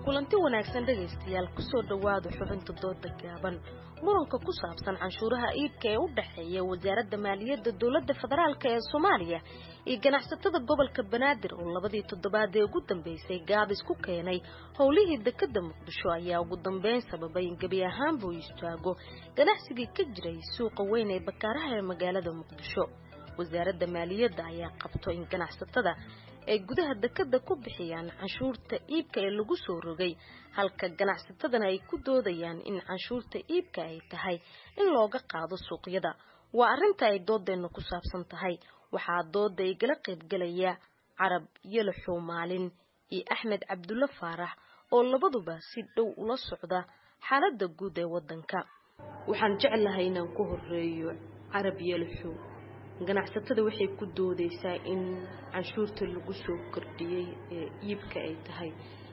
kulanti wanaagsan dhegaystayaal kusoo dhowaada xubinta dooda gaaban muranka ku saabsan canshuuraha iibka ee u dhexeeya wasaaradda maaliyadda dowladda federaalk ee soomaaliya iyo ganacsatada gobolka banaadir oo labadii toddobaad ee ugu dambeysay gaabis ku keenay howlihii dekadda muqdisho ayaa ugu dambeyn sababay in gebi ahaanba uu istaago ganacsigii ka jiray suuqa weyn ee bakaaraha ee magaalada muqdisho wasaaradda maaliyadda ayaa qabto in ganacsatada ay gudaha dekadda ku bixiyaan canshuurta iibka ee lagu soo rogay halka ganacsatadana ay ku doodayaan in canshuurta iibka ay tahay in looga qaado suuqyada waa arrinta ay doodeenna ku saabsan tahay waxaa dooda igala qaybgelaya carab yalaxow maalin iyo axmed cabdulle faarax oo labaduba si dhow ula socda xaaladda guud ee waddanka waxaan jeclahay inaan ku horeeyo carab yalaxow ganacsatada waxay ku doodaysaa in canshuurta lagu soo kordhiyey ee iibka ay tahay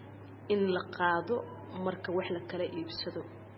in la qaado marka wax la kala iibsado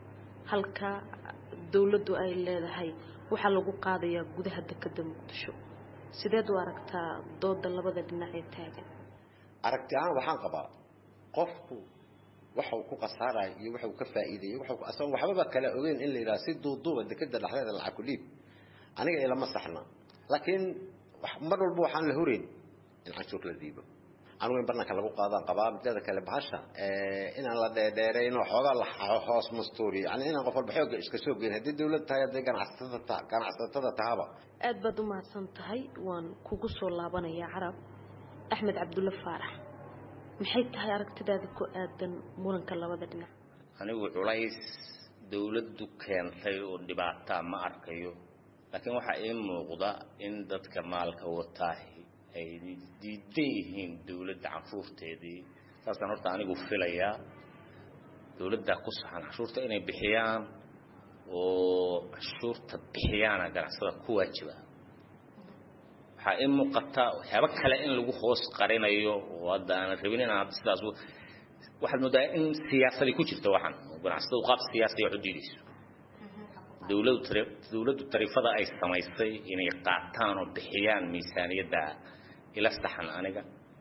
halka dowladdu ay leedahay waxaa lagu qaadayaa gudaha dekadda muqdisho sideed u aragtaa dooda labada dhinac ee taagan aragti ahaan waxaan qabaa qofku waxau ku khasaaraya iyo waxau ka faa'iideeyey asagoon waxbaba kala ogeyn in la yidhaha si duuduuba dekadda dhexdeeda lacag ku dhiib aniga ilama saxna laakiin mar walba waxaan la horeyn in canshuur la dhiibo anugu in barnaanka lagu qaadaan qabaa mideeda kale bahasha inaan la dheerdheerayno xoogaa la hoos mastuuriyo yani inaan qof walba xooga iska soo geyn haddii dawlad tahay hadday ganacsatada ganacsatada tahaba aad baad u mahadsan tahay waan kugu soo laabanayaa carab axmed cabdulle faarax maxay tahay aragtidaada ku aadan muranka labada dhinac anigu culays dawladdu keentay oo dhibaataa ma arkayo laakiin waxaa ii muuqda in dadka maalka wataahi ay diidan yihiin dawladda canshuurteedii saasaan horta anigu filayaa dawladdaa ku saxan canshuurta inay bixiyaan oo canshuurta bixiyaana ganacsada ku waajiba waxaa ii muuqata waxyaabo kale in lagu hoos qarinayo oo hadda aanan rabin inaan hadda sidaas waxaad moodaa in siyaasadii ku jirta waxaan ganacsatadu qaab siyaasiya wax u diidayso dawladu dawladdu tariifada ay samaysay inay qaataan oo bixiyaan miisaaniyadda ila saxan aniga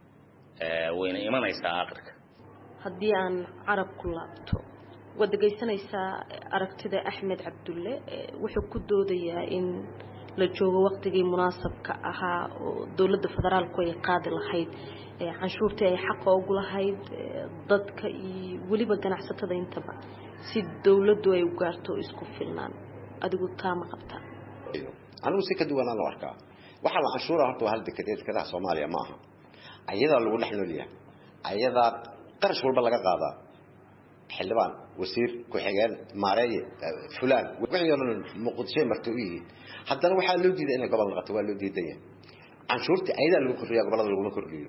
wayna imanaysaa aakhirka haddii aan carab ku laabto waad dhegaysanaysaa aragtida axmed cabdulle wuxuu ku doodayaa in la joogo waqtigii munaasabka ahaa oo dowladda federaalku ay qaadi lahayd canshuurtii ay xaqa ugu lahayd dadka iyo weliba ganacsatada intaba si dawladdu ay u gaarto isku filnaan adigu taa ma qabtaa anigu si ka duwanaan u arkaa waxaa la canshuura horta waa hal dekedeed dekadaha soomaaliya ma aha ayadaa lagu dhex noolyahay ayadaa qarash walba laga qaadaa xildhibaan wasiir ku-xigeen maareeye fulaan wixii oo dhan muqdishoy marta u yihiin haddana waxaa loo diiday inay gobol noqoto waa loo diidan yahay canshuurta ayadaa lagu kordhiya gobolada laguma kordhiyo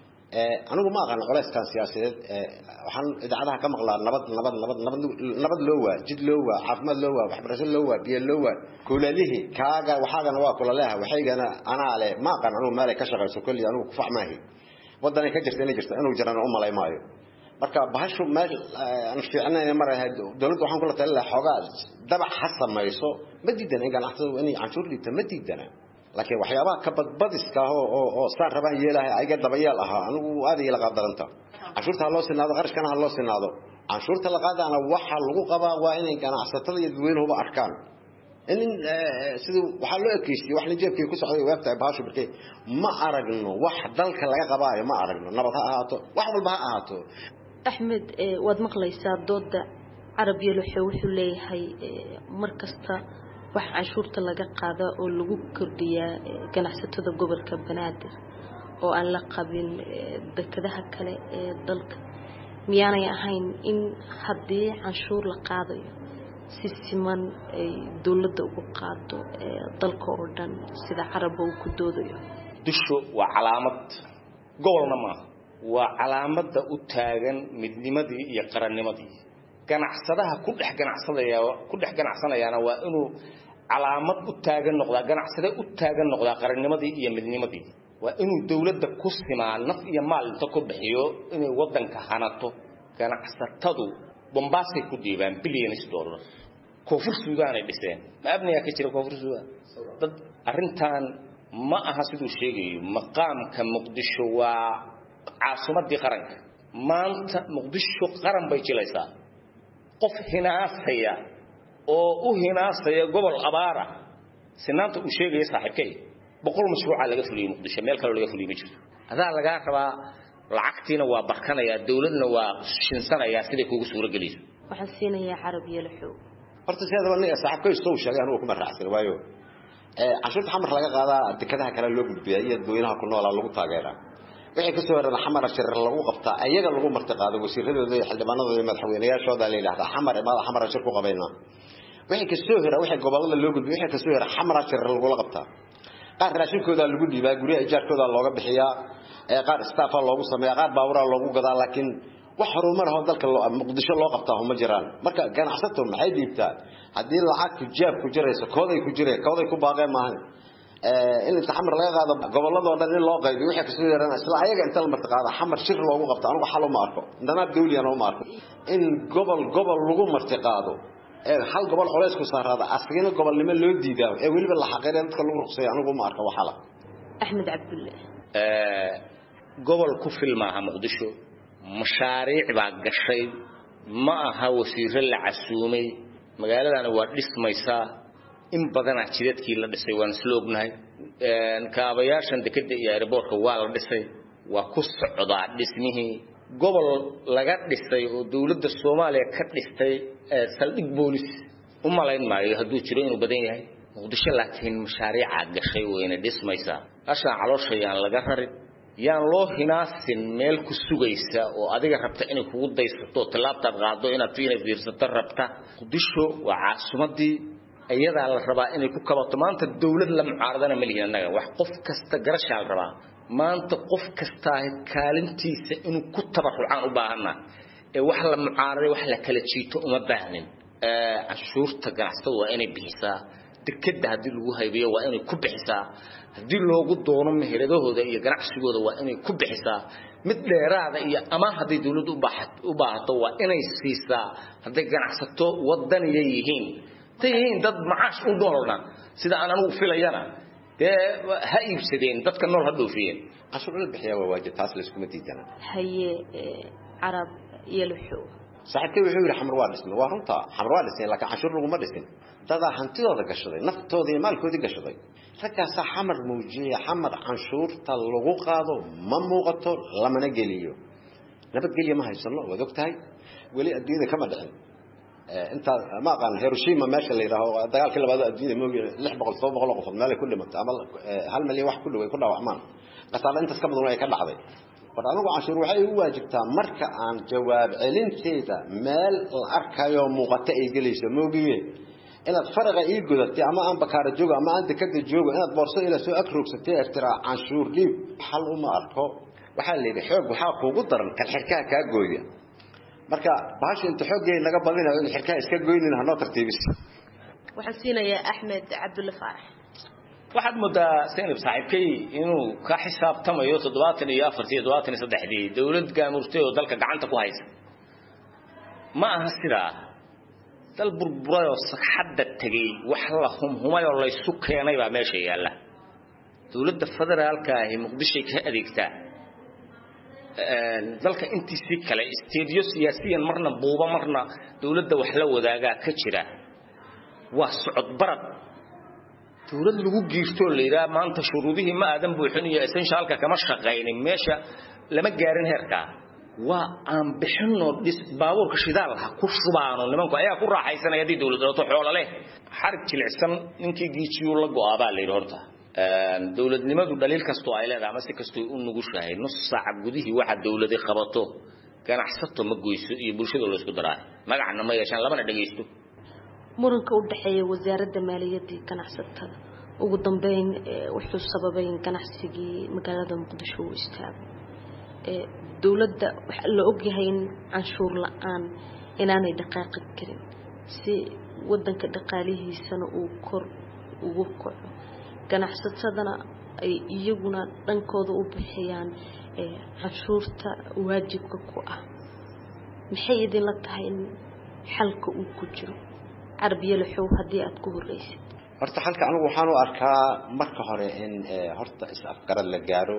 anigu ma aqaan colayskan siyaasadeed waxaan idaacadaha ka maqlaa nabad nabad nabad nabad nabad loo waa jid loo waa caafimaad loo waa waxbarasho loo waa biyo loo waa kulalihii kaaga waxaagana waa kulaleha waxaygana anaa le ma aqaan anigu meelay ka shaqayso kolli anigu kufac maahi wadanay ka jirta inay jirta inuu jirana u malay maayo marka bahashu meel aan fiicnayn marahay dawladda waxaan kula talin lahaa xoogaa dabac ha samayso ma diidana in ganacsatadu inay canshuur dhiibta ma diidana laakiin waxyaabaha ka badbadiska oo oo oo saan rabaan yeelahay ayaga dabayeel ahaa anigu aad iyo la qadaranta canshuurta ha loo sinaado qarashkana ha loo sinaado canshuurta la qaadana waxa lagu qabaa waa inay ganacsatada iyo dadweynuhuba arkaan in sidii waxaa loo ekeystay wax nijeebkii ku socday weebtahay bahashu birkay ma aragno wax dalka laga qabaayo ma aragno nabad ha ahaato wax walba ha ahaato axmed waad maqlaysaa dooda carab yeloxe wuxuu leeyahay mar kasta wax canshuurta laga qaada oo lagu kordhiyaa ganacsatada gobolka banaadir oo aan la qabin dekadaha kale ee dalka miyaanay ahayn in haddii canshuur la qaadayo si siman ay dowladda ugu qaado dalka oo dhan sida carabba uu ku doodayo dusho waa calaamad gobolna maaha waa calaamadda u taagan midnimadii iyo qarannimadii ganacsadaha ku dhex ganacsadaya ku dhex ganacsanayaana waa inuu calaamad u taagan noqdaa ganacsade u taagan noqdaa qarannimadii iyo midnimadii waa inuu dawladda ku simaa naf iyo maal inta ku bixiyo inay waddanka hanato ganacsatadu bombaasay ku dhiibaan billions dollar koonfur suudaan ay dhiseen ma abniyaa ka jira koonfur suudaan dad arrintan ma aha siduu sheegayo maqaamka muqdisho waa caasimadii qaranka maanta muqdisho qaran bay jilaysaa qof hinaasaya oo u hinaasaya gobol abaara sinaanta uu sheegaya saaxiibkay boqol mashruuca laga fuliyey muqdisho meel kaloo laga fuliyey ma jirto adaa lagaa rabaa lacagtiina waa barkanayaa dawladna waa shinsanayaa siday kuugu suuro gelayso waxaan siinayaa carab yeelaxow horta sideedaba nin saaxiibkay istow sheegay anugu kuma raacsan waayo cashuurta xamar laga qaadaa dekadaha kale loo gudbiya iyo dadweynaha ku noolaa lagu taageeraa wixii kasoo horana xamara shirar lagu qabtaa ayaga lagu marti qaado wasiiradooda iyo xildhibaanadooda iyo madaxweynayaashooda la yidhahdaa xamar imaada xamara shir ku qabaynaa wixii kasoo hora wixii gobolada loo gudbiya wixii kasoo hora xamara shirar lagula qabtaa qaar raashinkooda lagu dhiibaa guryaha ijaarkooda looga bixiyaa qaar staffa loogu sameeyaa qaar baaburaa loogu gadaa laakiin wax horumar ah oo dalka muqdisho loo qabtaa uma jiraan marka ganacsato maxay dhiibtaa haddii lacagtu jaab ku jirayso kooday ku jireen kooday ku baaqeen maahan in inta xamar laga qaado goboladoo dhan in loo qaybiyo wixii kasoo yaraan isla ayaga inta la marti qaado xamar shir loogu qabto anigu xal uma arko danaab dawliyana uma arko in gobol gobol lagu marti qaado ee hal gobol culays ku saaraada asagina gobolnimo loo diidaa ee weliba la xaqiiray dadka lagu ruqsay anigu uma arko waxala axmed cabdulle gobol ku fil maaha muqdisho mashaariic baa gashay ma aha wasiiro la casuumay magaaladana waa dhismaysaa in badanaa jidadkii la dhisay waan isla ognahay kaabayaashan dekeda iyo airboortka waa la dhisay waa ku socdaa dhismihii gobol laga dhisay oo dowladda soomaaliya ka dhistay saldhig boolis u malayn maayo hadduu jiro inuu badan yahay muqdisho laakiin mashaariicaa gashay wayna dhismaysaa ashaan caloosha yaan laga rarin yaan loo hinaasin meel ku sugaysa oo adiga rabta inay kugu daysato tallaabtaad qaado inaad fiina fiirsato rabta muqdisho waa caasimadii iyadaa la rabaa inay ku kabato maanta dawlad la mucaaradana ma lihin annaga wax qof kasta garashaa la rabaa maanta qof kastaa kaalintiisa inuu ku tabarucaan u baahana ee wax la mucaaraday wax la kala jiito uma baahnin canshuurta ganacsatadu waa inay bixisaa dekeda haddii lagu haybiyo waa inay ku bixisaa haddii loogu doono meheradahooda iyo ganacsigooda waa inay ku bixisaa mid dheeraada iyo ama hadday dawladdu u baahato waa inay siisaa hadday ganacsato wadaniya yihiin hadday yihiin dad macaash u noolna sida aan anigu filayana dee ha iibsadeen dadka nool ha dhoofiyeen cashuur la bixiyaa waa waajib taas layskuma diidana haye carab yeelaxow saaxiibkay wuxuu yidhi xamar waa dhismay waa runta xamar waa dhisnay laakiin canshuur laguma dhisin dadaa hantidooda gashaday naftooda iyo maalkoodii gashaday raggaasaa xamar muujiyaya xamar canshuurta lagu qaado ma muuqato lamana geliyo nabadgelya ma haysano waad og tahay weli adduunyada kama dhicin intaa ma aqaan hiroshima meesha la yidhaaho dagaalkii labaad adduunyada moogi lix boqol todoba boqol oo qofood meelay ku dhimatay ama hal milyan wax ku dhow ay ku dhaawacmaan qasaale intaas ka badan ay ka dhacday war anigu canshuur waxay u waajibtaa marka aan jawaab celinteeda meel la arkayo muuqato ay gelayso moogiye inaad faraqa ii godatay ama aan bakaara joogo ama aan dekada joogo inaad boorso ila soo agrogsatay iftiraa canshuur dhiib xal uma arko waxaa la yidhi xoog waxaa kuugu daran kan xirkaha kaa gooya marka bahasha inta xooggay naga badinayo in xirkaha iska goynin hanoo tartiibis waxaan siinayaa axmed cabdulle faarax waxaad moodaa saynab saaxiibkay inuu ka xisaabtamayo toddobaatan iyo afartii toddobaatan iyo saddexdii dawlad gaamurtay oo dalka gacanta ku haysa ma aha sidaa dal burburayoo sagxadda tegey wax la humhumay oo laysu keenay baa meesha yaalla dawladda federaalka ahi muqdishoy ka adeegtaa dalka intiisii kale isteediyo siyaasiyan marna buuba marna dawladda wax la wadaagaa ka jira waa socod barad dawlad lagu giirtoo la yidhaha maanta shuruudihii ma aadan buuxin iyo essentialka kama shaqaynin meesha lama gaarin heerkaa waa aan bixinoo dhis baabuurka shidaal ha ku shubaano nimanku ayaa ku raaxaysanaya haddii dawlad dhalato xoolo leh xarig jilicsan ninkii giijiyuu la go-aa baa la yidhi horta dawladnimadu dhaliil kastoo ay leedahay ama si kastoo u nugushahay nus saaca gudihii waxa dawladi qabato ganacsato ma goyso iyo bulshada la isku daraa magacna ma yeeshaan lamana dhagaysto muranka u dhexeeya wasaaradda maaliyadda iyo ganacsatada ugu dambeyn wuxuu sababay in ganacsigii magaalada muqdisho uu istaago dowladda waxaa la ogyahay in canshuur la-aan inaanay dhaqaaqi karin si wadanka dhaqaalihiisana uu kor ugu kaco ganacsatadana ay iyaguna dhankooda u bixiyaan canshuurta waajibka ku ah maxay idinla tahay in xalka uu ku jiro carbiyalaxow haddii aada ku horreysid horta xalka anigu waxaan u arkaa marka hore in horta is-afgarad la gaaro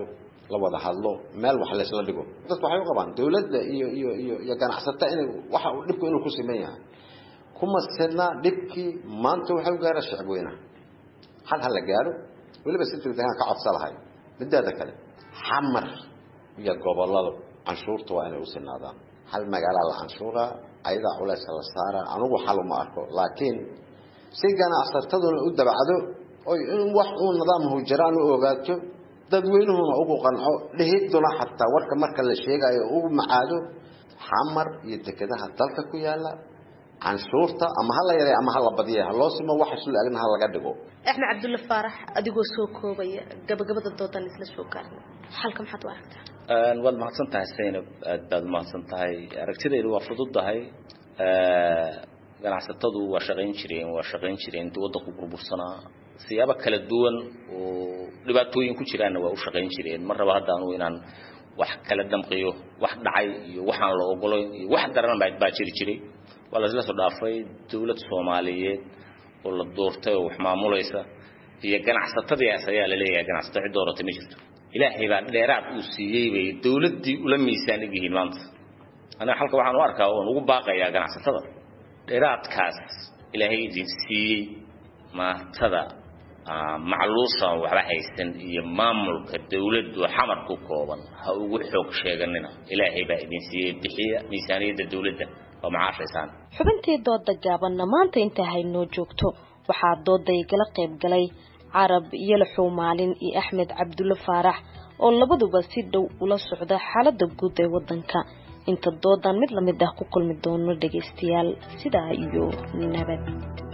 la wada hadlo meel wax laysla dhigo dadku waxay u qabaan dawladda iyo iyo iyo iyo ganacsata inay waxa dhibku inuu ku siman yahay kuma sidna dhibkii maanta waxay u gaara shacab weynaha hal ha la gaaro weliba si degdegaan ka codsa lahay midaada kale xamar iyo gobolada canshuurta waa inay u sinaadaan hal magaalaa la canshuuraa ayadaa culayska la saaraa anugu xal uma arko laakiin si ganacsataduna u dabacdo oy in wax uu nidaamhu jiraan u ogaato dadweynuhuna ugu qanco dhihiduna xataa warka marka la sheegayo ugu macaado xamar iyo dekedaha dalka ku yaala canshuurta ama hala yaray ama hala badiya haloo simo wax isla agna ha laga dhigo axmed cabdulle faarax adigoo soo koobaya gabagabada doodan isla soo gaarna xalka maxaad u aragtaa waad mahadsan tahay saynab aad baad mahadsan tahay aragtidaydu waa fududahay ganacsatadu waa shaqayn jireen waa shaqayn jireen intii waddanku burbursanaa siyaabo kala duwan oo dhibaatooyin ku jiraanna waa u shaqayn jireen mar raba hadda anugu inaan wax kala damqiyo wax dhacay iyo waxaan la ogolayn iyo wax daran baa jiri jiray waa la isla soo dhaafay dawlad soomaaliyeed oo la doortay oo wax maamulaysa iyo ganacsatadiias ayaa la leeyahay ganacsato cid dooratay ma jirto ilaahay baa dheeraad uu siiyey bay dawladdii ula miisaan eg yihiin maanta aniga halka waxaan u arkaa oon ugu baaqayaa ganacsatada dheeraadkaas ilaahay idin siiyey maatada macluusan waxba haysan iyo maamulka dawladdu xamar ku kooban ha ugu xoog sheeganina ilaahay baa idin siiyey bixiya miisaaniyadda dawladda oo macaashaysaan xubintii dooda gaabanna maanta intaa haynoo joogto waxaa dooda igala qayb galay carab yalaxow maalin iyo axmed cabdulle faarax oo labaduba si dhow ula socda xaalada guud ee wadanka inta doodan mid lamid ah ku kulmi doono dhagaystayaal sidaa iyo nabad